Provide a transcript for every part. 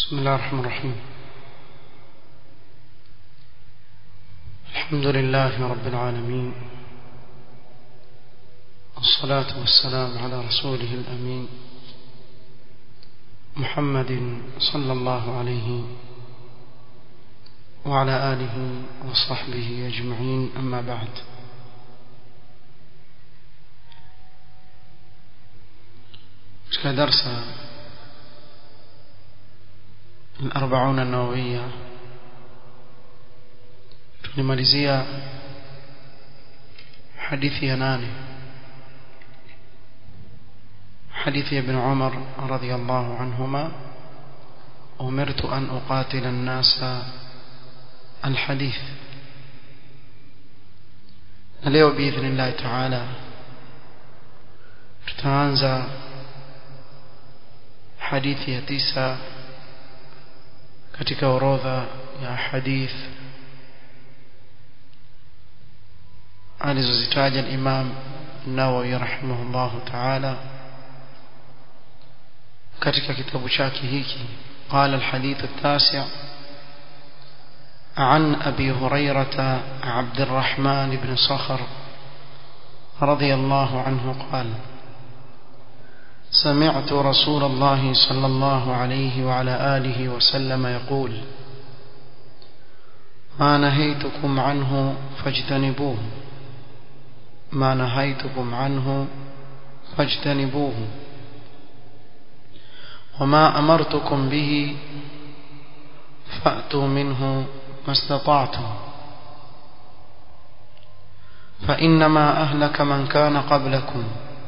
بسم الله الرحمن الرحيم الحمد لله رب العالمين والصلاة والسلام على رسوله الأمين محمد صلى الله عليه وعلى آله وصحبه أجمعين أما بعد katika darsa الأربعون النووية tulimalizia hadithi ya nane hadithi ya ibn Umar radhiyallahu anhuma umirtu an uqatila an-nasa الحديث leo باذن الله تعالى tutaanza hadithi ya tisa katika orodha ya hadith alizozitaja al-Imam Nawawi rahimahullah ta'ala katika kitabu chake hiki قال الحديث التاسع عن أبي هريرة عبد الرحمن بن صخر رضي الله عنه قال سمعت رسول الله صلى الله عليه وعلى آله وسلم يقول ما نهيتكم عنه فاجتنبوه ما نهيتكم عنه فاجتنبوه وما أمرتكم به فأتوا منه ما استطعتم فإنما أهلك من كان قبلكم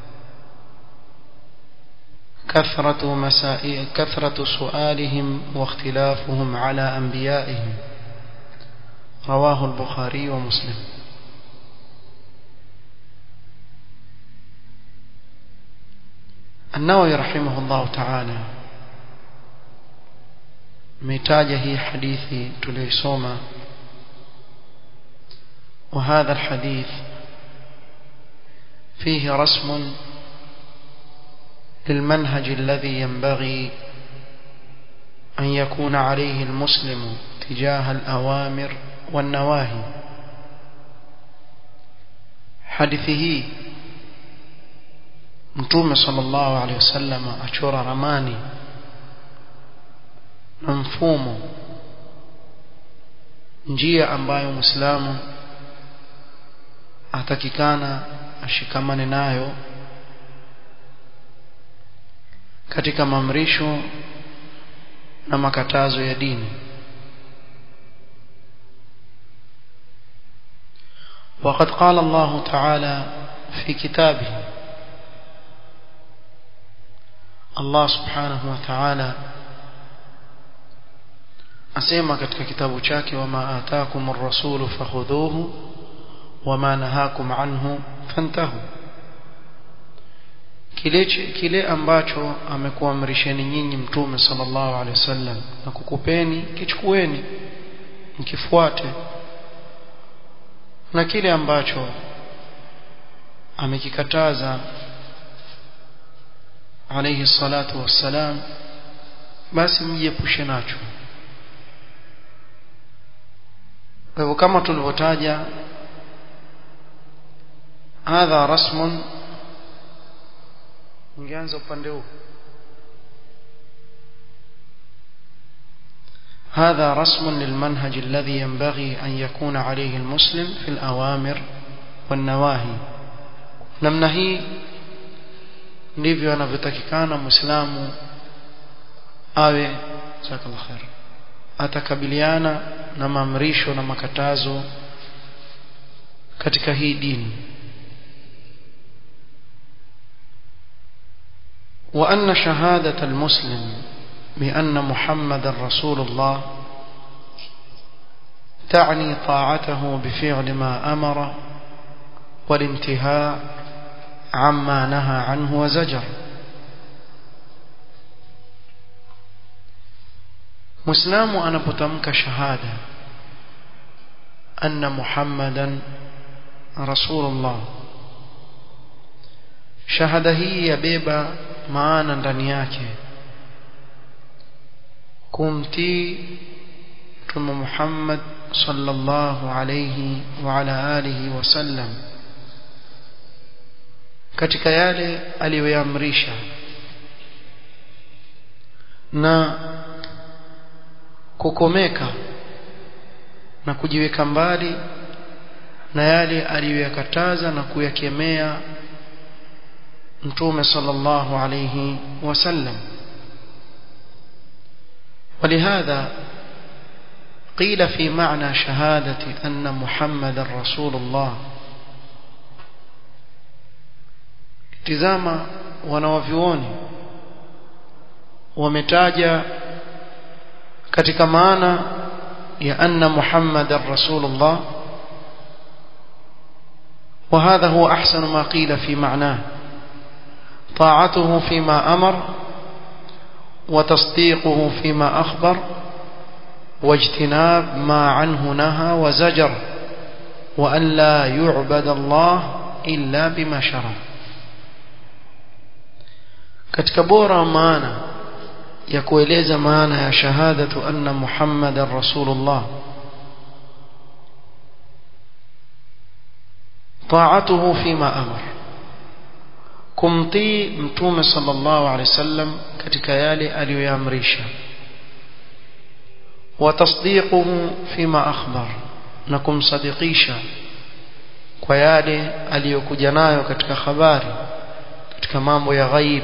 كثرة مسائل كثرة سؤالهم واختلافهم على أنبيائهم رواه البخاري ومسلم النووي رحمه الله تعالى متاجه هي حديثي تليسوما وهذا الحديث فيه رسم للمنهج الذي ينبغي أن يكون عليه المسلم تجاه الأوامر والنواهي حديثه mtume sallallahu alaihi wasallam achora ramani na mfumo njia ambayo muislamu atakikana ashikamane nayo katika maamrisho na makatazo ya dini وقد قال الله تعالى في كتابه الله سبحانه وتعالى asema katika kitabu chake wama ataakum ar-rasul fakhudhuhu wama nahakum anhu fantahu kile kile ambacho amekuamrisheni nyinyi mtume sallallahu alaihi wasallam na kukupeni kichukueni mkifuate na kile ambacho amekikataza alayhi salatu wassalam basi mjiepushe nacho kwa hivyo kama tulivyotaja hadha rasmun ungeanza upande huu هذا رسم للمنهج الذي ينبغي أن يكون عليه المسلم في الأوامر والنواهي namna hii ndivyo anavyotakikana muislamu awe jazakallahu khair atakabiliana na maamrisho na makatazo katika hii dini وأن شهادة المسلم بأن محمد رسول الله تعني طاعته بفعل ما أمر والانتهاء عما نهى عنه وزجر مسلم أنا بتمك شهادة أن محمدا رسول الله shahada hii yabeba maana ndani yake kumtii mtume Muhammad sallallahu alayhi wa ala alihi wasallam katika yale aliyoyaamrisha na kukomeka na kujiweka mbali na yale aliyoyakataza na kuyakemea mtume sallallahu alayhi wasallam ولهذا قيل في معنى شهادة أن محمد رسول الله tizama wanawavyuoni wametaja katika maana ya anna muhammadan rasulullah وهذا هو أحسن ما قيل في معناه طاعته فيما أمر وتصديقه فيما أخبر واجتناب ما عنه نهى وزجر وأن لا يعبد الله إلا بما شرع katika bora maana ya kueleza maana ya shahadatu anna muhammadan rasulullah طاعته فيما أمر kumtii mtume sallallahu alaihi wasallam katika yale aliyoyaamrisha wa tasdiquhu fima akhbar na kumsadikisha kwa yale aliyokuja nayo katika habari katika mambo ya ghaib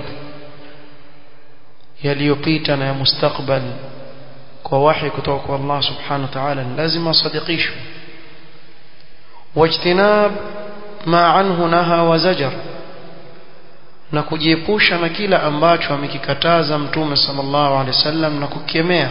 yaliyopita na ya mustakbal kwa wahi kutoka kwa Allah subhanahu wa ta'ala lazima sadikishwe wajtinab ma anhu naha wa zajar na kujiepusha na kila ambacho amekikataza mtume sallallahu alaihi wasallam na kukemea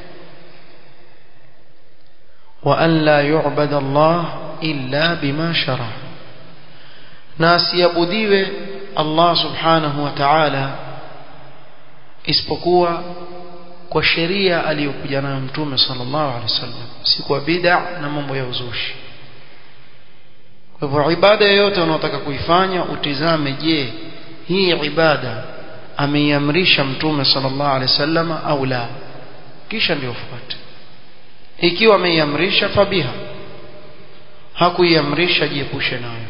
wa an la yu'bad Allah illa bima shara na asiabudiwe Allah subhanahu wa ta'ala isipokuwa kwa sheria aliyokuja nayo mtume sallallahu alaihi wasallam si kwa bid'a na mambo ya uzushi kwa hivyo ibada yoyote unaotaka kuifanya utizame je hii ibada ameiamrisha mtume sallallahu alaihi wasallam au la kisha ndio fuate ikiwa ameiamrisha fabiha hakuiamrisha jiepushe nayo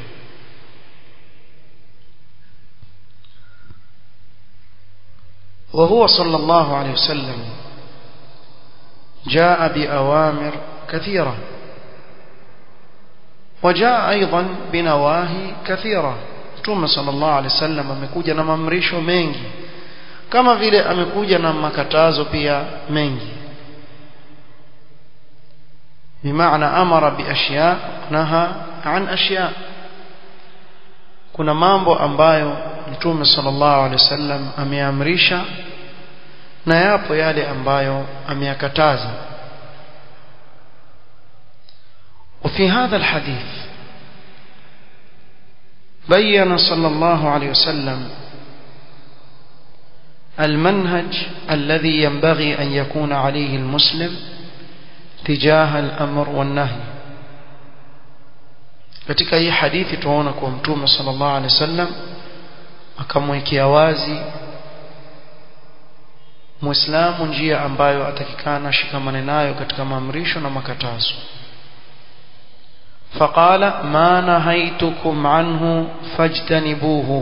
وهو صلى الله عليه وسلم جاء بأوامر كثيرة وجاء أيضا بنواهي كثيرة Mtume sallallahu alaihi wasallam amekuja na maamrisho mengi kama vile amekuja na makatazo pia mengi bimaana amara biashya naha an ashya kuna mambo ambayo Mtume sallallahu alaihi wasallam ameamrisha na yapo yale ambayo ameyakataza وفي هذا الحديث بين صلى الله عليه وسلم المنهج الذي ينبغي أن يكون عليه المسلم تجاه الأمر والنهي katika hii hadithi tunaona kwa mtume sallallahu alaihi wasallam akamwekea wazi muislamu njia ambayo atakikana shikamane nayo katika maamrisho na makatazo فقال ما نهيتكم عنه فاجتنبوه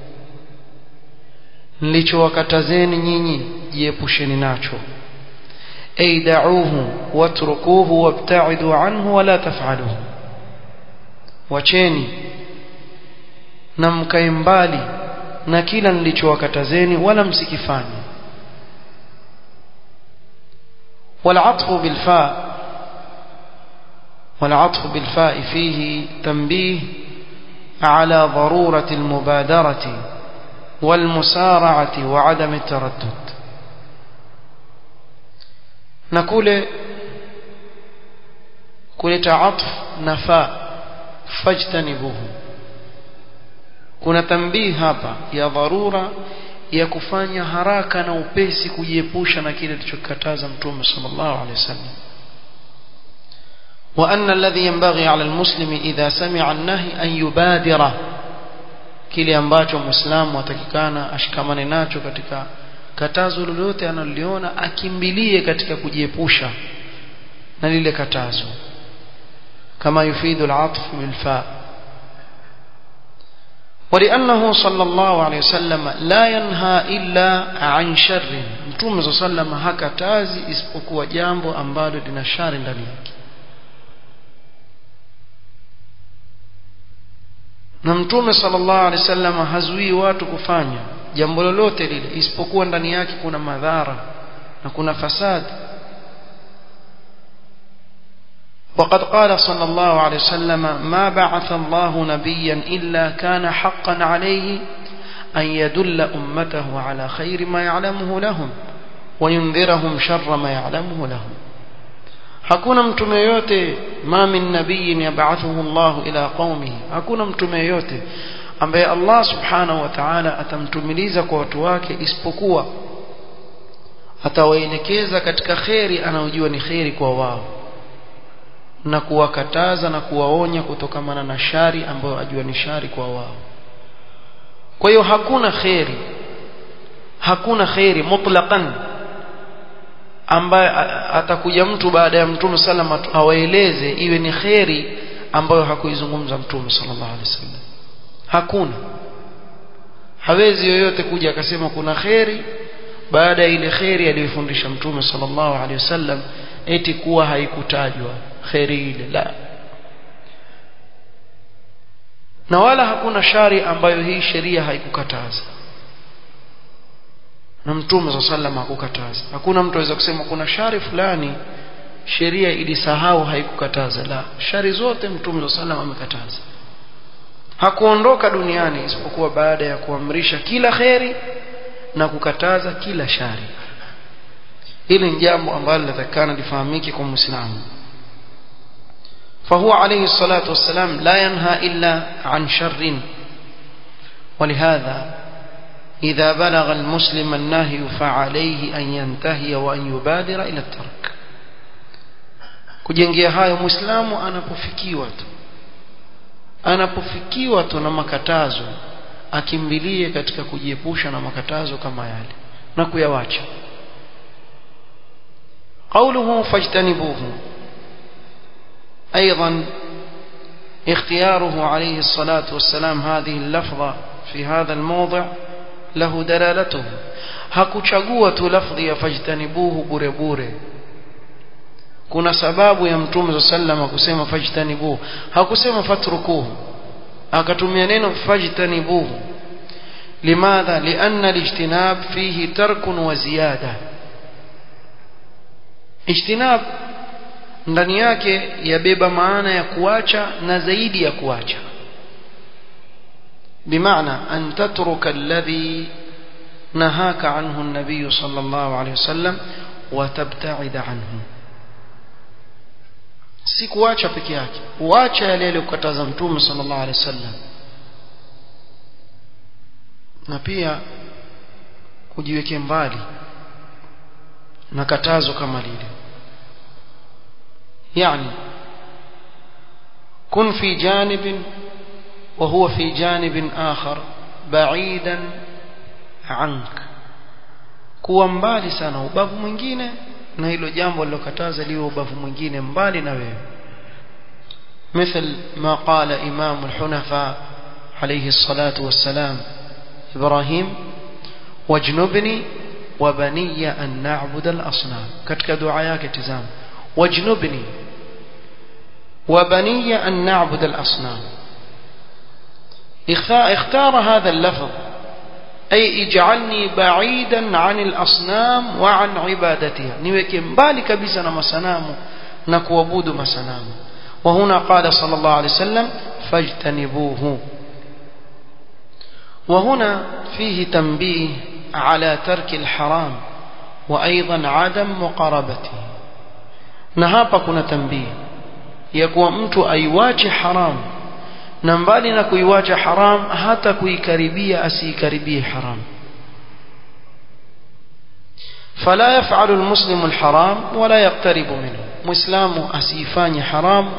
nilichowakatazeni nyinyi jiepusheni nacho ay da'uhu watrukuhu wabta'idu anhu wala taf'aluhu wacheni na mkae mbali na kila nilichowakatazeni wala msikifanye والعطف بالفاء والعطف بالفاء فيه تنبيه على ضرورة المبادرة والمسارعة وعدم التردد نقول كل عطف نفاء فاجتنبوه kuna tambii hapa ya dharura ya kufanya haraka na upesi kujiepusha na kile alichokataza mtume sallallahu alaihi wasallam وأن الذي ينبغي على المسلم إذا سمع النهي أن يبادر kile ambacho muislamu atakikana ashikamane nacho katika katazo lolote analoliona akimbilie katika kujiepusha na lile katazo kama yufidu al-atf bil-fa ولأنه صلى الله عليه وسلم لا ينهى إلا عن شر متوم صلى الله عليه وسلم hakatazi isipokuwa jambo ambalo lina shari ndani yake na mtume sallallahu alaihi wasallam hazuii watu kufanya jambo lolote lile isipokuwa ndani yake kuna madhara na kuna fasad وقد قال صلى الله عليه وسلم ما بعث الله نبيا إلا كان حقا عليه أن يدل أمته على خير ما يعلمه لهم وينذرهم شر ما يعلمه لهم hakuna mtume yote ma min nabiyin yab'athuhu Allah ila qaumihi hakuna mtume yote ambaye Allah subhanahu wa ta'ala atamtumiliza kwa watu wake isipokuwa atawaelekeza katika kheri anayojua ni kheri kwa wao na kuwakataza na kuwaonya kutokamana na shari ambayo ajua ni shari kwa wao kwa hiyo hakuna kheri hakuna kheri mutlaqan ambaye atakuja mtu baada ya mtume sallam awaeleze iwe ni kheri ambayo hakuizungumza mtume sallallahu alaihi wasallam hakuna hawezi yoyote kuja akasema kuna kheri baada ya ile kheri aliyofundisha mtume sallallahu alaihi wasallam eti kuwa haikutajwa kheri ile la na wala hakuna shari ambayo hii sheria haikukataza na mtume swalla sallam hakukataza hakuna mtu aweza kusema kuna shari fulani sheria ilisahau haikukataza la shari zote mtume swalla sallam amekataza hakuondoka duniani isipokuwa baada ya kuamrisha kila kheri na kukataza kila shari hili ni jambo ambalo linatakikana lifahamike kwa muislamu فهو عليه الصلاة والسلام لا ينهى إلا عن شر ولهذا إذا بلغ المسلم النهي فعليه أن ينتهي وأن يبادر إلى الترك kujengea hayo muislamu anapofikiwa tu anapofikiwa tu na makatazo akimbilie katika kujiepusha na makatazo kama yale na kuyawacha قوله فاجتنبوه أيضا اختياره عليه الصلاة والسلام هذه اللفظة في هذا الموضع له دلالته hakuchagua tu lafdhi ya fajtanibuhu bure bure kuna sababu ya mtume sallama kusema fajtanibuhu hakusema fatrukuhu akatumia neno fajtanibuhu limadha lianna alijtinab fihi tarkun wa ziyada ijtinab ndani yake yabeba maana ya kuacha na zaidi ya kuacha بمعنى أن تترك الذي نهاك عنه النبي صلى الله عليه وسلم وتبتعد عنه si kuacha peke yake uacha yale aliyokataza mtume sallallahu alaihi wasallam na pia kujiweke mbali na katazo kama lile yani kun fi janibin وهو في جانب آخر بعيدا عنك kuwa mbali sana ubavu mwingine na hilo jambo lilokataza liwe ubavu mwingine mbali na wewe مثل ما قال إمام الحنفاء عليه الصلاة والسلام إبراهيم واجنبني وبني أن نعبد الأصنام كتك دعاياك تزام واجنبني وبني أن نعبد الأصنام اختار هذا اللفظ أي اجعلني بعيدا عن الأصنام وعن عبادتها نيوكي مبالي كبسنا مسنام نكوابود مسنام وهنا قال صلى الله عليه وسلم فاجتنبوه وهنا فيه تنبيه على ترك الحرام وأيضا عدم مقاربته نهابا كنا تنبيه يكون mtu aiwache haramu na mbali na kuiwacha haram hata kuikaribia asiikaribie haram فلا يفعل المسلم الحرام ولا يقترب منه مسلم asifanye haram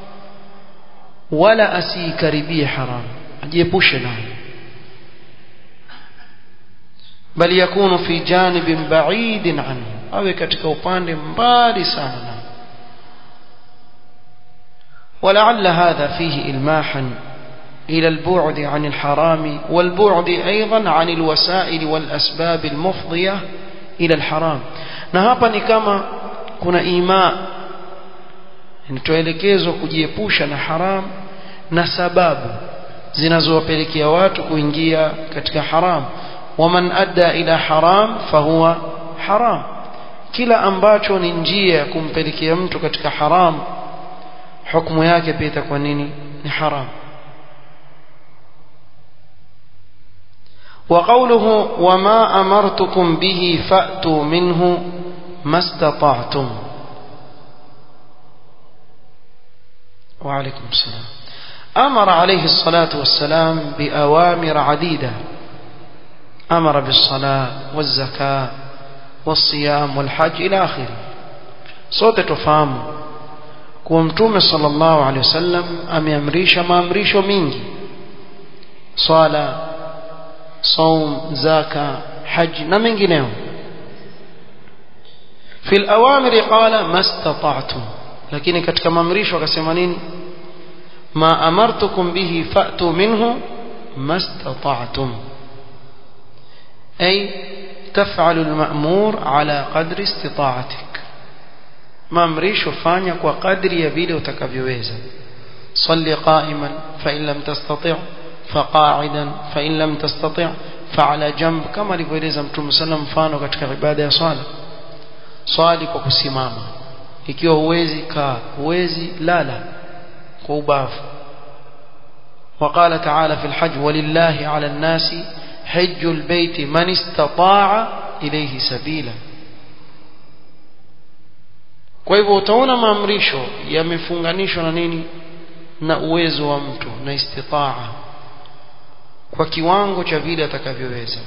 wala asiikaribie haram ajiepushe nayo bali yakunu fi janibin ba'idin anhu awe katika upande mbali sana ولعل هذا فيه إلماحا إلى البعد عن الحرام والبعد أيضا عن الوسائل والأسباب المفضية إلى الحرام نهابا نكما كنا إيماء tuelekezwa kujiepusha na haram na sababu zinazowapelekea watu kuingia katika haram waman adda ila haram fahuwa haram kila ambacho ni njia ya kumpelekea mtu katika haram hukumu yake pia itakuwa nini ni haram وقوله وما أمرتكم به فأتوا منه ما استطعتم وعليكم السلام أمر عليه الصلاة والسلام بأوامر عديدة أمر بالصلاة والزكاة والصيام والحج إلى آخره صوت تفهم كومتوم صلى الله عليه وسلم أميامريش ما أمريش منجي صلاة صوم زكاة حج نمنجنهم في الأوامر قال ما استطعتم lakini katika maamrisho akasema nini ma amartukum bihi fa'tu minhu mastata'tum ay taf'alu al-ma'mur ala qadri istita'atik maamrisho fanya kwa kadri ya vile utakavyoweza salli qa'iman fa in lam tastati' fa qa'idan fa in lam tastati' fa ala jamb kama alivyoeleza mtume sallam mfano katika ibada ya swala swali kwa kusimama ikiwa huwezi kaa huwezi lala kwa ubavu وقال تعالى في الحج ولله على الناس حج البيت من استطاع إليه سبيلا kwa hivyo utaona maamrisho yamefunganishwa na nini na uwezo wa mtu na istitaa kwa kiwango cha vile atakavyoweza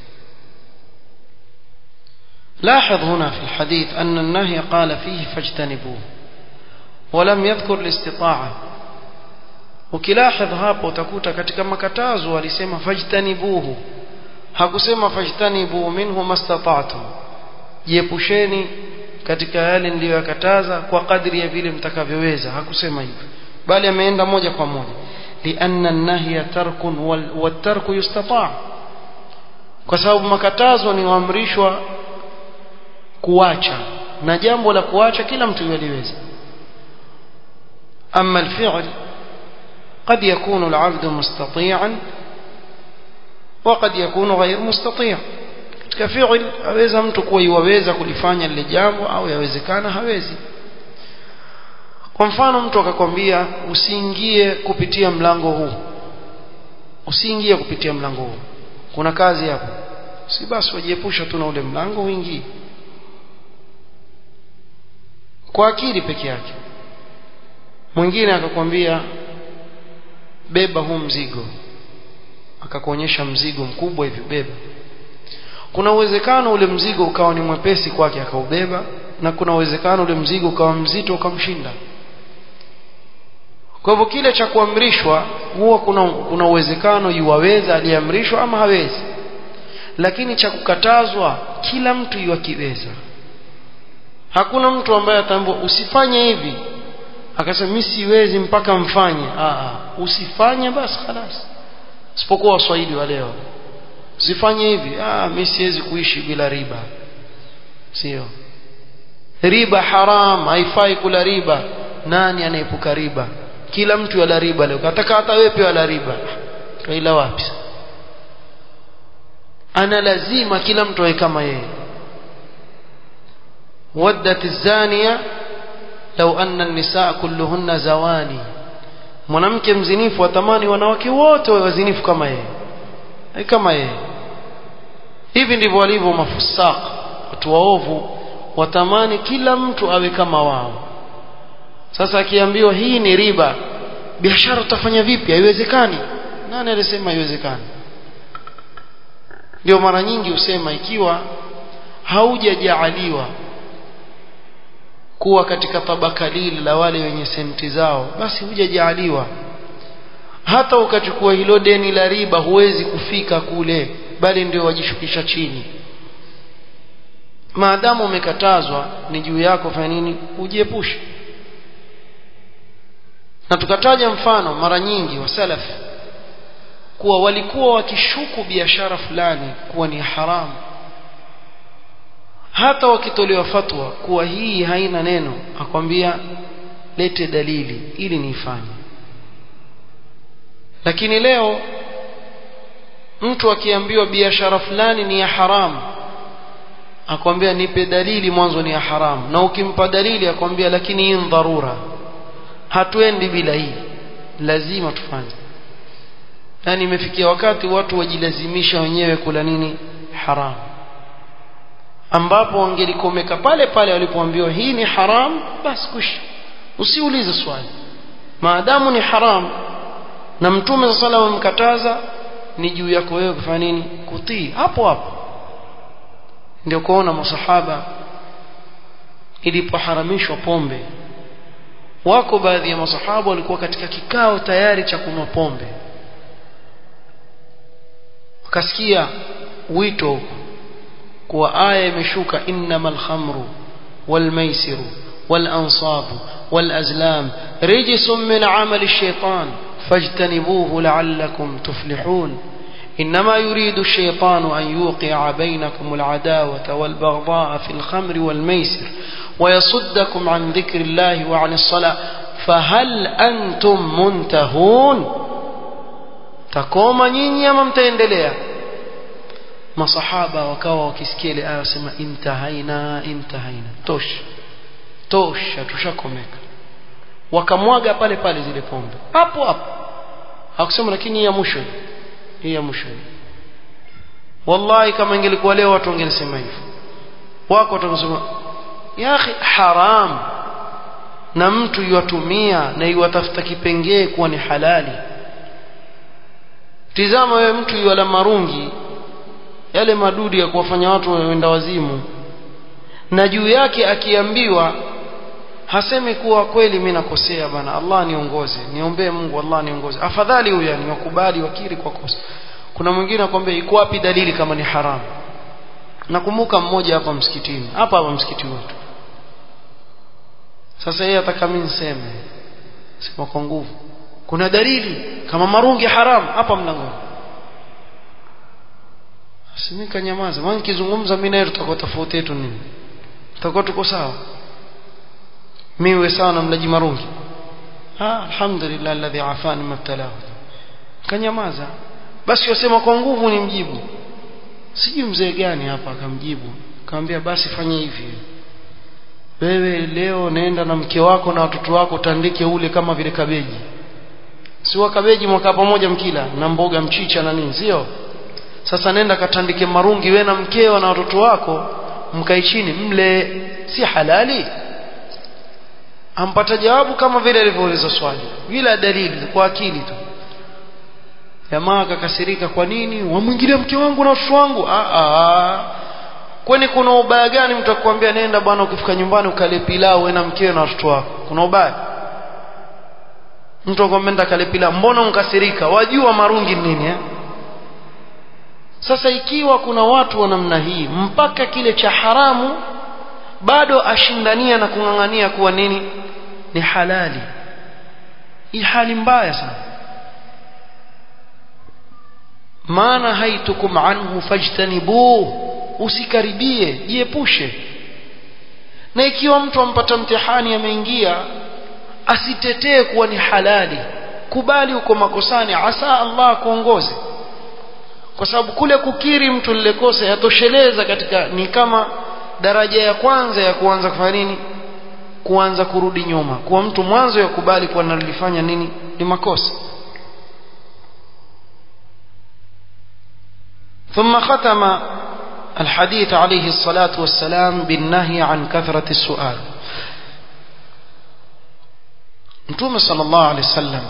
لاحظ هنا في الحديث أن النهي قال فيه فاجتنبوه ولم يذكر الاستطاعة ukilahdh hapo utakuta katika makatazo alisema fajtanibuhu hakusema fajtanibu minhu mastata'tum jiepusheni katika yale niliyoyakataza kwa kadri ya vile mtakavyoweza hakusema hivyo bali ameenda moja kwa moja lianna an-nahya tarkun wat-tarku yustata' kwa sababu makatazo ni waamrishwa kuacha na jambo la kuacha kila mtu yaliweza أما الفعل قد يكون العبد مستطيعا وقد يكون غير مستطيع katika fi'il aweza mtu kuwa iwaweza kulifanya lile jambo au yawezekana hawezi kwa mfano mtu akakwambia usiingie kupitia mlango huu usiingie kupitia mlango huu kuna kazi hapo si basi wajiepusha tu na ule mlango uingie kwa akili peke yake mwingine akakwambia beba huu mzigo akakuonyesha mzigo mkubwa hivi beba kuna uwezekano ule mzigo ukawa ni mwepesi kwake akaubeba na kuna uwezekano ule mzigo ukawa mzito ukamshinda kwa hivyo kile cha kuamrishwa huwa kuna kuna uwezekano yuwaweza aliamrishwa ama hawezi lakini cha kukatazwa kila mtu yuwakiweza hakuna mtu ambaye ataambiwa usifanye hivi akasema mimi siwezi mpaka mfanye ah usifanye basi خلاص isipokuwa waswahili wa leo usifanye hivi ah mimi siwezi kuishi bila riba sio riba haram haifai kula riba nani anaepuka riba kila mtu yala riba leo kataka hata wewe pia yala riba kaila wapi ana lazima kila mtu awe kama yeye ودت الزانيه لو أن النساء كلهن زواني mwanamke mzinifu atamani wanawake wote wawe wazinifu kama yeye kama yeye hivi ndivyo walivyo mafusaq watu waovu watamani kila mtu awe kama wao sasa akiambiwa hii ni riba biashara utafanya vipi haiwezekani nani alisema haiwezekani ndio mara nyingi husema ikiwa haujajaaliwa kuwa katika tabaka lile la wale wenye senti zao basi hujajaaliwa hata ukachukua hilo deni la riba huwezi kufika kule bali ndio wajishukisha chini maadamu umekatazwa ni juu yako fanya nini ujiepushe na tukataja mfano mara nyingi wa salaf kuwa walikuwa wakishuku biashara fulani kuwa ni haramu hata wakitolewa fatwa kuwa hii haina neno akwambia lete dalili ili niifanye lakini leo mtu akiambiwa biashara fulani ni ya haramu akwambia nipe dalili mwanzo ni ya haramu na ukimpa dalili akwambia lakini hii dharura hatuendi bila hii lazima tufanye yani imefikia wakati watu wajilazimisha wenyewe kula nini haramu ambapo wangelikomeka pale pale walipoambiwa hii ni haram basi kushi usiulize swali maadamu ni haram na mtume sa salam amkataza ni juu yako wewe kufanya nini kutii hapo hapo ndio kuona masahaba ilipoharamishwa pombe wako baadhi ya masahaba walikuwa katika kikao tayari cha kunywa pombe wakasikia wito kuwa aya imeshuka innamal khamru wal maisiru wal ansabu wal azlam rijsun min amali shaitan fajtanibuhu la'allakum tuflihun إنما يريد الشيطان أن يوقع بينكم العداوة والبغضاء في الخمر والميسر ويصدكم عن ذكر الله وعن الصلاة فهل أنتم منتهون تقوم نيني أمام تندليا masahaba wakawa wakisikia ile aya wasema intahaina intahaina tosha tosha tushakomeka wakamwaga pale pale zile pombe hapo hapo hakusema lakini hii ya mwisho hii ya mwisho wallahi kama ingelikuwa leo watu wangelisema hivyo wako watasema ya akhi haram na mtu yuwatumia na yuwatafuta kipengee kuwa ni halali tizama wewe mtu yuwala marungi yale madudi ya kuwafanya watu waenda wazimu na juu yake akiambiwa hasemi kuwa kweli mimi nakosea bana Allah niongoze niombee Mungu Allah niongoze afadhali huyu yani wakubali wakiri kwa kosa kuna mwingine akwambia iko wapi dalili kama ni haramu nakumbuka mmoja hapa msikitini hapa hapa msikiti wetu sasa yeye ataka mimi niseme sema kwa nguvu kuna dalili kama marungi haramu hapa mlangoni simika nyamaza maana nikizungumza mimi naye tutakuwa tofauti yetu nini tutakuwa tuko sawa mimi we sawa na mlaji marungi ah alhamdulillah alladhi afani mabtalahu kanyamaza basi wasema kwa nguvu ni mjibu sijui mzee gani hapa akamjibu akamwambia basi fanya hivi wewe leo nenda na mke wako na watoto wako tandike ule kama vile kabeji si wa kabeji mwaka pamoja mkila na mboga mchicha na nini sio sasa nenda katandike marungi we na mkeo na watoto wako mkae chini mle si halali ampata jawabu kama vile alivyouliza swali bila dalili kwa akili tu jamaa akakasirika kwa nini wamwingilia mke wangu na watoto wangu kwani kuna ubaya gani mtu akwambia nenda bwana ukifika nyumbani ukale pilau wewe na mkeo na watoto wako kuna ubaya mtu akwambia nenda kale pilau mbona unkasirika wajua marungi nini eh? sasa ikiwa kuna watu wa namna hii mpaka kile cha haramu bado ashindania na kung'ang'ania kuwa nini ni halali hii hali mbaya sana maana haitukum anhu fajtanibuh usikaribie jiepushe na ikiwa mtu ampata mtihani ameingia asitetee kuwa ni halali kubali uko makosani asa Allah kuongoze kwa sababu kule kukiri mtu lile kosa yatosheleza katika ni kama daraja ya kwanza ya kuanza kufanya nini kuanza kurudi nyuma kuwa mtu mwanzo yakubali kuwa nalifanya nini ni makosa ثم ختم الحديث عليه الصلاة والسلام بالنهي عن كثرة السؤال Mtume sallallahu alaihi wasallam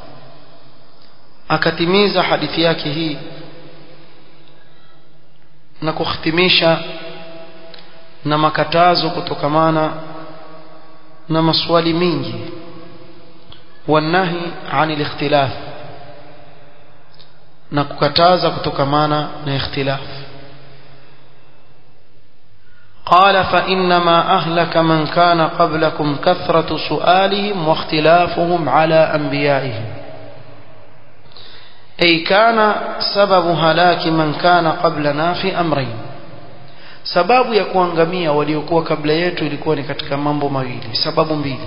akatimiza hadithi yake hii na kuhitimisha na makatazo kutokamana na maswali mingi wanahi anil ikhtilaf na kukataza kutokamana na ikhtilaf قال فإنما أهلك من كان قبلكم كثرة سؤالهم واختلافهم على أنبيائهم أي كان سبب هلاك من كان قبلنا في أمرين sababu ya kuangamia waliokuwa kabla yetu ilikuwa ni katika mambo mawili sababu mbili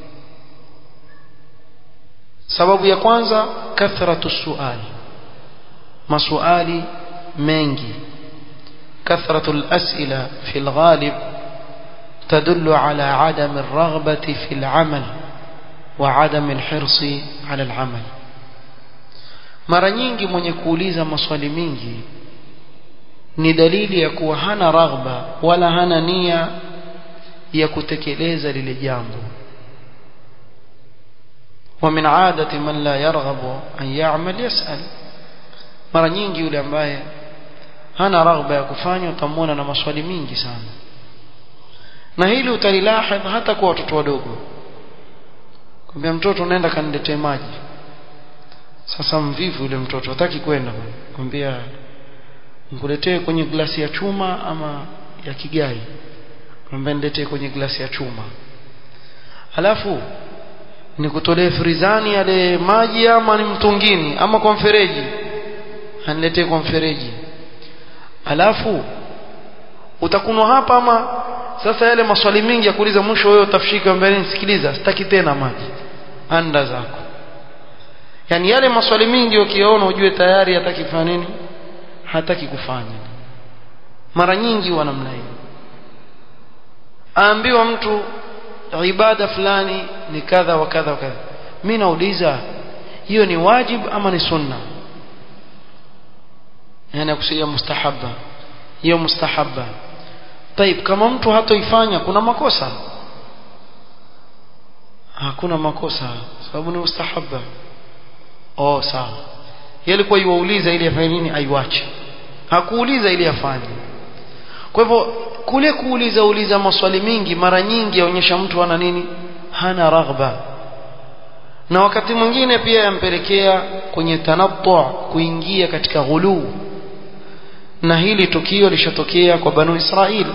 sababu ya kwanza kathratu suali masuali mengi كثرة الأسئلة في الغالب تدل على عدم الرغبة في العمل وعدم الحرص على العمل mara nyingi mwenye kuuliza maswali mingi ni dalili ya kuwa hana raghba wala hana nia ya kutekeleza lile jambo wa min adati man la yarghabu an ya'mal yas'al mara nyingi yule ambaye hana raghba ya kufanya utamwona na maswali mingi sana na hili utalilahidh hata kwa watoto wadogo kwambia mtoto unaenda kaniletee maji sasa mvivu yule mtoto hataki kwenda kwambia nikuletee kwenye glasi ya chuma ama ya kigai kwambia niletee kwenye glasi ya chuma halafu nikutolee frizani yale maji ama ni mtungini ama kwa mfereji aniletee kwa mfereji alafu utakunwa hapa ama sasa yale maswali mingi ya kuuliza mwisho wewe utafishika mbele nisikiliza sitaki tena maji anda zako yani yale maswali mingi ukiona ujue tayari hataki kufanya nini hataki kufanya mara nyingi wa namna hiyo aambiwa mtu ibada fulani ni kadha wa kadha wa kadha mimi nauliza hiyo ni wajib ama ni sunna yani akusia mustahabba hiyo mustahabba طيب kama mtu hatoifanya kuna makosa hakuna makosa sababu ni mustahabba oh sawa yeye alikuwa yuauliza ili afanye nini aiwache hakuuliza ili afanye kwa hivyo kule kuuliza uliza maswali mingi mara nyingi yaonyesha mtu ana nini hana raghba na wakati mwingine pia yampelekea kwenye tanattu kuingia katika ghuluu na hili tukio lishatokea kwa banu Israili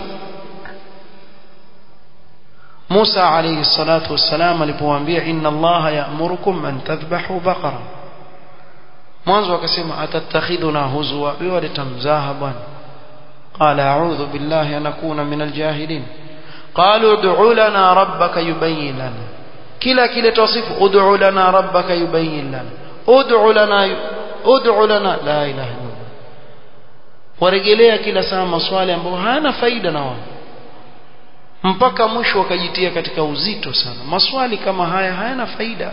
Musa alayhi salatu wassalam alipowaambia inna Allah ya'murukum an tadhbahu baqara mwanzo akasema atatakhiduna huzwa wewe litamzaha bwana qala a'udhu billahi an akuna min aljahilin qalu ud'u lana rabbaka yubayyin lana kila kile tawsifu ud'u lana rabbaka yubayyin lana ud'u lana ud'u lana la ilaha illa warejelea kila saa maswali ambayo hayana faida na wao mpaka mwisho wakajitia katika uzito sana maswali kama haya hayana faida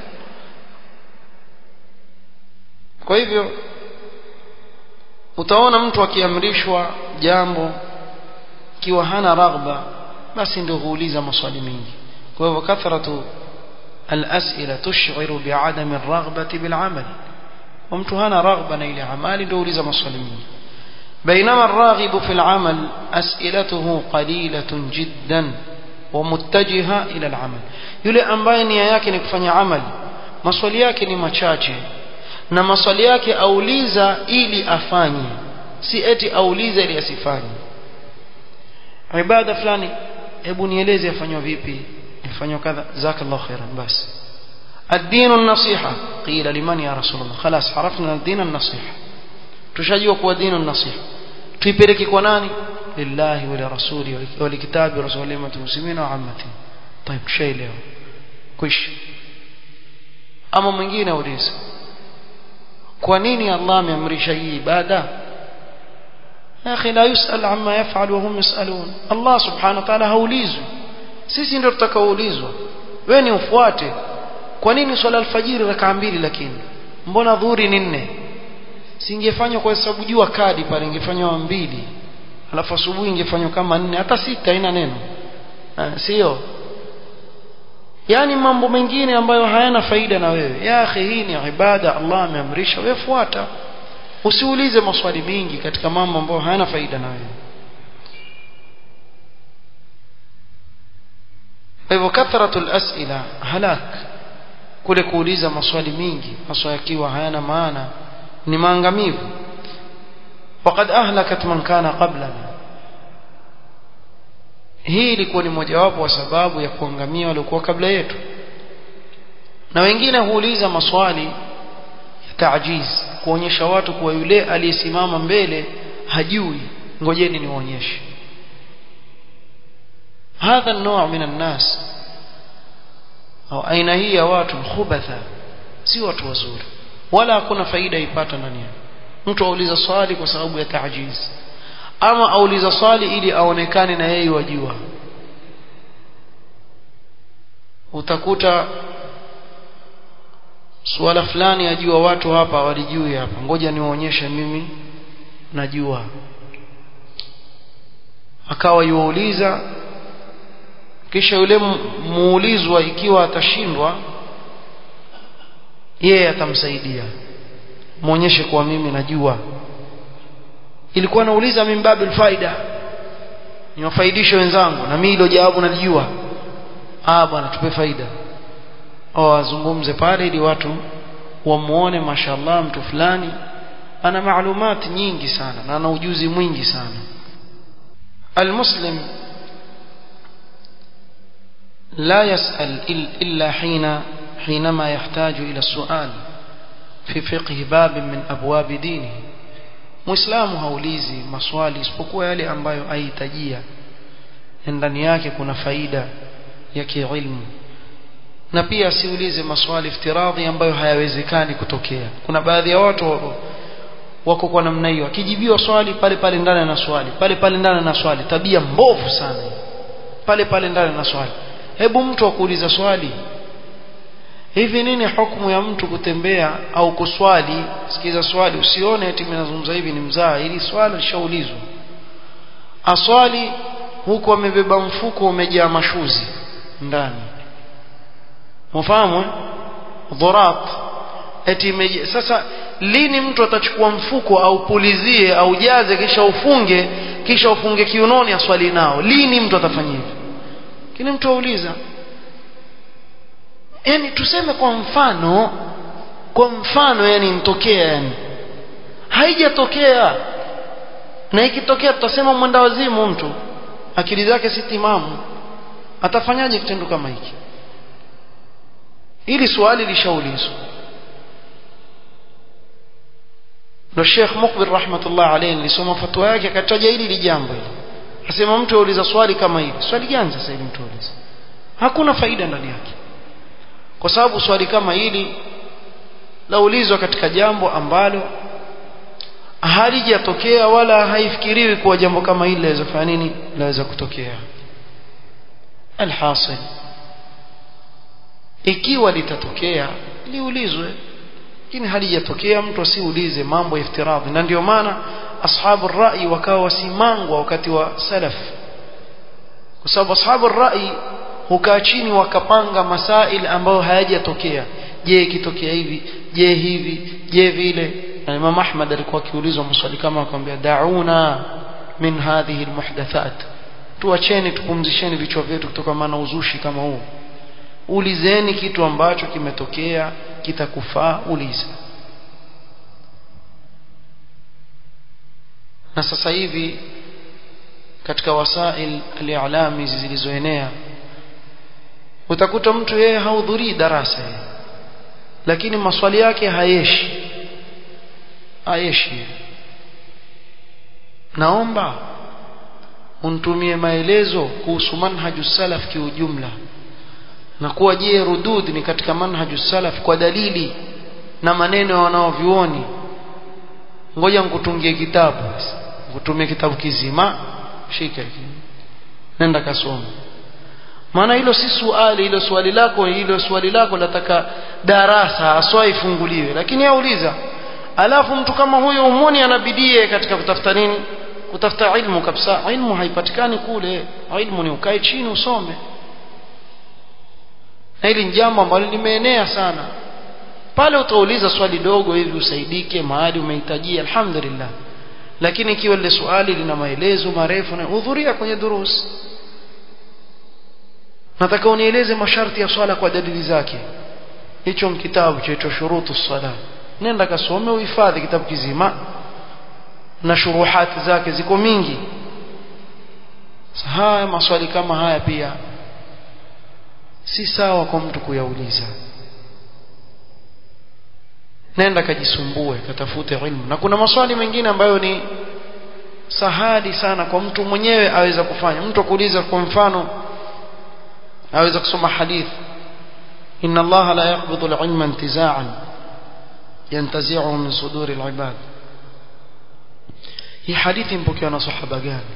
kwa hivyo utaona mtu akiamrishwa jambo kiwa hana raghba basi ndio huuliza maswali mengi kwa hivyo kathratu الأسئلة تشعر بعدم الرغبة بالعمل ومtu hana raghba na ile amali ndio uliza maswali mengi بينما الراغب في العمل أسئلته قليلة جدا ومتجهة إلى العمل yule ambaye nia yake ni kufanya amali maswali yake ni machache na maswali yake auliza ili afanye si eti auliza ili asifanye ibada fulani hebu nieleze afanywa vipi ifanywa kadha jazakallahu khairan basi الدين النصيحة قيل لمن يا رسول الله خلاص عرفنا الدين النصيحة tushajua kuwa dini nasiha tuipeleke kwa nani lillahi wa rasuli wa likitabi rasuli muslimina wa ammati طيب tushaelewa kwisha ama mwingine auliza kwa nini Allah ameamrisha hii ibada ya akhi la yusal amma yaf'al wa hum yusalun Allah subhanahu wa ta'ala haulizwi sisi ndio tutakaoulizwa wewe ni ufuate kwa nini swala alfajiri rakaa mbili lakini mbona dhuhuri ni nne singefanywa kwa sababu jua kadi pale ingefanywa mbili alafu asubuhi ingefanywa kama nne hata sita haina neno sio yani mambo mengine ambayo hayana faida na wewe ya akhi hii ni ibada Allah ameamrisha wewe fuata usiulize maswali mingi katika mambo ambayo hayana faida na wewe kwa hivyo kathratul asila halak kule kuuliza maswali mingi maswali yakiwa hayana maana ni maangamivu waqad ahlakat man kana qablana hii ilikuwa ni mojawapo wa sababu ya kuangamia waliokuwa kabla yetu na wengine huuliza maswali ya taajiz kuonyesha watu kuwa yule aliyesimama mbele hajui ngojeni niwaonyeshe hadha النوع من الناس au aina hii ya watu khubatha si watu wazuri wala hakuna faida ipata ndani yao mtu auliza swali kwa sababu ya taajiz ama auliza swali ili aonekane na yeye wajua utakuta suala fulani ajua watu hapa walijui hapa ngoja niwaonyeshe mimi najua akawa yuwauliza kisha yule muulizwa ikiwa atashindwa yeye atamsaidia muonyeshe kuwa mimi najua ilikuwa nauliza min babil faida niwafaidishe wenzangu na mimi hilo jawabu nalijua ah bwana tupe faida au azungumze pale ili watu wamuone mashallah mtu fulani ana maalumati nyingi sana na ana ujuzi mwingi sana almuslim لا يسأل إلا حين حينما يحتاج إلى السؤال في فقه باب من أبواب دينه muislamu haulizi maswali isipokuwa yale ambayo ahitajia ndani yake kuna faida ya kiilmu na pia asiulize maswali iftiradhi ambayo hayawezekani kutokea kuna baadhi ya watu wako kwa namna hiyo akijibiwa swali pale pale ndani na swali pale pale ndani na swali tabia mbovu sana pale pale ndani na swali hebu mtu akuuliza swali hivi nini hukumu ya mtu kutembea au kuswali sikiza swali usione eti mimi nazungumza hivi ni mzaa ili swali lishaulizwa aswali huku amebeba mfuko umejaa mashuzi ndani mfahamu dhurat eti meje. sasa lini mtu atachukua mfuko au pulizie au jaze kisha ufunge kisha ufunge kiunoni aswali nao lini mtu atafanya hivyo kile mtu auliza yani tuseme kwa mfano kwa mfano yani mtokea yani haijatokea na ikitokea tutasema mwenda wazimu mtu akili zake si timamu atafanyaje kitendo kama hiki ili swali lishaulizwa ndo Sheikh Mukbil rahmatullah alayhi nilisoma fatwa yake akataja hili lijambo hili asema mtu auliza swali kama hili swali gani sasa hili mtu auliza hakuna faida ndani yake kwa sababu swali kama hili laulizwa katika jambo ambalo halijatokea wala haifikiriwi kuwa jambo kama hili laweza kufanya nini laweza kutokea alhasil ikiwa litatokea liulizwe lakini halijatokea mtu asiulize mambo ya iftiradhi na ndio maana ashabu rai wakawa wasimangwa wakati wa salaf kwa sababu ashabu rai hukaa chini wakapanga masail ambayo hayajatokea je ikitokea hivi je hivi je vile na Imam Ahmad alikuwa akiulizwa maswali kama akamwambia dauna min hadhihi almuhdathat tuacheni tupumzisheni vichwa vyetu kutoka maana uzushi kama huu ulizeni kitu ambacho kimetokea kitakufaa uliza na sasa hivi katika wasail al-i'lam hizi zilizoenea utakuta mtu yeye hahudhurii darasa yeye lakini maswali yake hayeshi hayeshi naomba unitumie maelezo kuhusu manhaju salaf kiujumla na kuwa je rudud ni katika manhaju salaf kwa dalili na maneno ya wanaovyuoni ngoja nikutungie kitabu nikutumie kitabu kizima shika hiki nenda kasoma maana hilo si swali hilo swali lako hilo swali lako lataka darasa aswa ifunguliwe lakini yauliza alafu mtu kama huyo umoni anabidie katika kutafuta nini kutafuta ilmu kabisa ilmu haipatikani kule ilmu ni ukae chini usome na hili ni jambo ambalo limeenea sana pale utauliza swali dogo hivi usaidike mahali umehitajia alhamdulillah lakini ikiwa lile swali lina maelezo marefu na hudhuria kwenye durus nataka unieleze masharti ya swala kwa dalili zake hicho kitabu chaitwa shurutu sala nenda kasome uhifadhi kitabu kizima na shuruhati zake ziko mingi haya maswali kama haya pia si sawa kwa mtu kuyauliza nenda kajisumbue katafute ilmu na kuna maswali mengine ambayo ni sahali sana kwa mtu mwenyewe aweza kufanya mtu akuuliza kwa mfano aweza kusoma hadithi inna allaha la yaqbidu al-ilma intiza'an yantazi'uhu min suduri al-ibad hii hadithi mpokewa na sahaba gani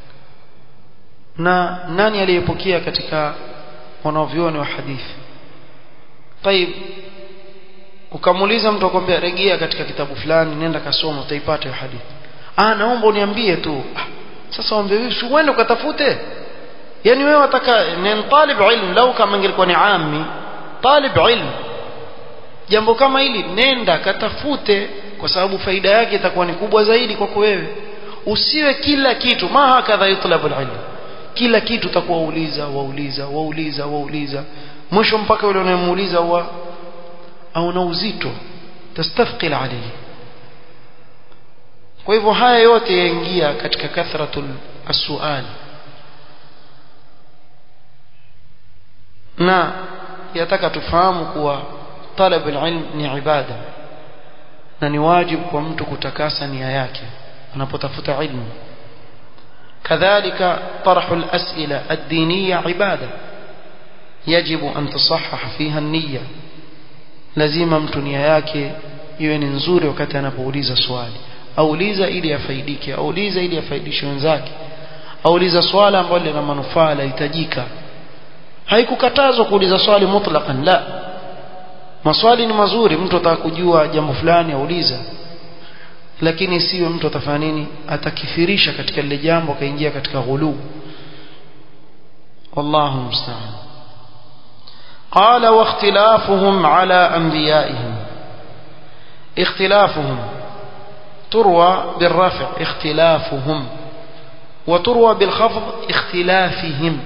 na nani aliyepokea katika wanavyuoni wa hadithi طيب ukamuuliza mtu akwambia rejea katika kitabu fulani nenda kasoma utaipata hiyo hadithi ah naomba uniambie tu ah, sasa ombe wewe si uende ukatafute yani wewe wataka ni talib ilm lau kama ingelikuwa ni ammi talib ilm jambo kama hili nenda katafute kwa sababu faida yake itakuwa ni kubwa zaidi kwako wewe usiwe kila kitu ma hakadha yutlabu ilm kila kitu utakuwa wauliza wauliza wauliza wauliza mwisho mpaka yule unayemuuliza wa au na uzito tastafqil alayhi kwa hivyo haya yote yaingia katika kathratul as-su'al na yataka tufahamu kuwa talab al-ilm ni ibada na ni wajibu kwa mtu kutakasa nia yake anapotafuta ilmu كذلك طرح الأسئلة الدينية عبادة يجب أن تصحح فيها النية lazima mtu nia yake iwe ni nzuri wakati anapouliza swali auliza ili afaidike auliza ili afaidishe wenzake auliza swala ambalo lina manufaa lahitajika haikukatazwa kuuliza swali mutlaqan la maswali ni mazuri mtu ataka kujua jambo fulani auliza lakini isiwe mtu atafanya nini atakithirisha katika lile jambo akaingia katika ghulu wallahu musta'an قال واختلافهم على أنبيائهم اختلافهم تروى بالرفع اختلافهم وتروى بالخفض اختلافهم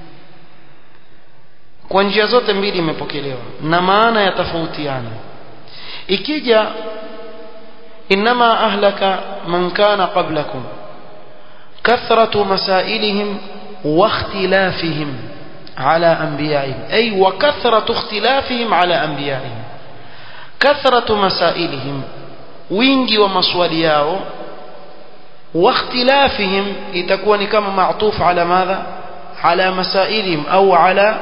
kwa njia zote mbili imepokelewa na maana yatofautiana ikija inma ahlaka man kana qablakum kathratu masailihim wa ikhtilafihim على أنبيائهم أي وكثرة اختلافهم على أنبيائهم كثرة مسائلهم wingi wa maswali yao واختلافهم itakuwa kama معطوف على ماذا على مسائلهم أو على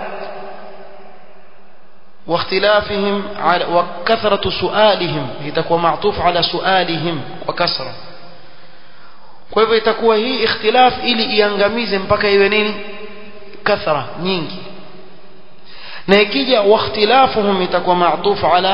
واختلافهم على وكثرة سؤالهم itakuwa معطوف على سؤالهم وكثرة kwa hivyo itakuwa hii ikhtilaf ili iangamize mpaka iwe nini kathra nyingi na ikija واختلافهم itakuwa معطوف على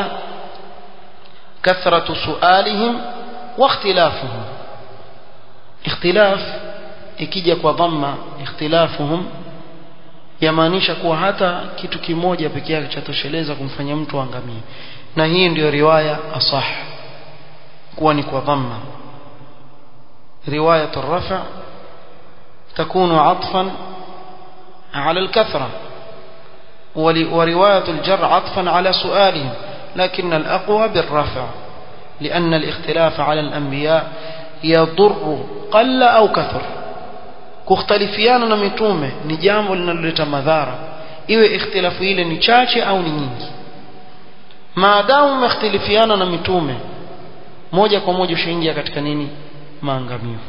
كثرة سؤالهم واختلافهم اختلاف ikija kwa dhamma ikhtilafuhum yamaanisha kuwa hata kitu kimoja peke yake chatosheleza kumfanya mtu angamie na hii ndiyo riwaya asah kuwa ni kwa dhamma riwayat الرفع تكون عطفا على الكثرة ورواية الجر عطفا على سؤالهم لكن الأقوى بالرفع لأن الاختلاف على الأنبياء يضر قل أو كثر kukhtalifiana na mitume ni jambo linaloleta madhara iwe ikhtilafu ile ni chache au ni nyingi maadamu umekhtilifiana na mitume moja kwa moja ushaingia katika nini maangamivu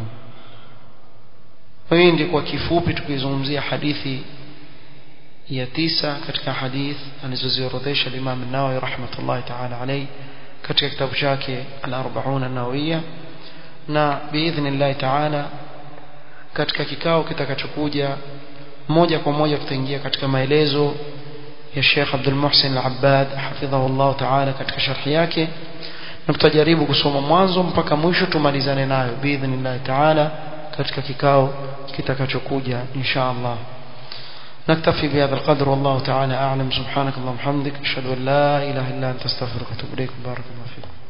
hii ndio kwa kifupi tukizungumzia hadithi ya tisa katika hadith alizoziorodhesha Imam an-Nawawi rahmatullahi ta'ala alayhi katika kitabu chake al-40 an-Nawawiyya na biidhnillah ta'ala katika kikao kitakachokuja moja kwa moja tutaingia katika maelezo ya Sheikh Abdul Muhsin Al-Abbad hafidhahullah ta'ala katika sharhi yake na tutajaribu kusoma mwanzo mpaka mwisho tumalizane nayo biidhnillah ta'ala katika kikao kitakachokuja insha Allah نكتفي بهذا القدر والله تعالى أعلم سبحانك اللهم وبحمدك أشهد أن لا إله إلا أنت استغفرك وأتوب إليك بارك الله فيكم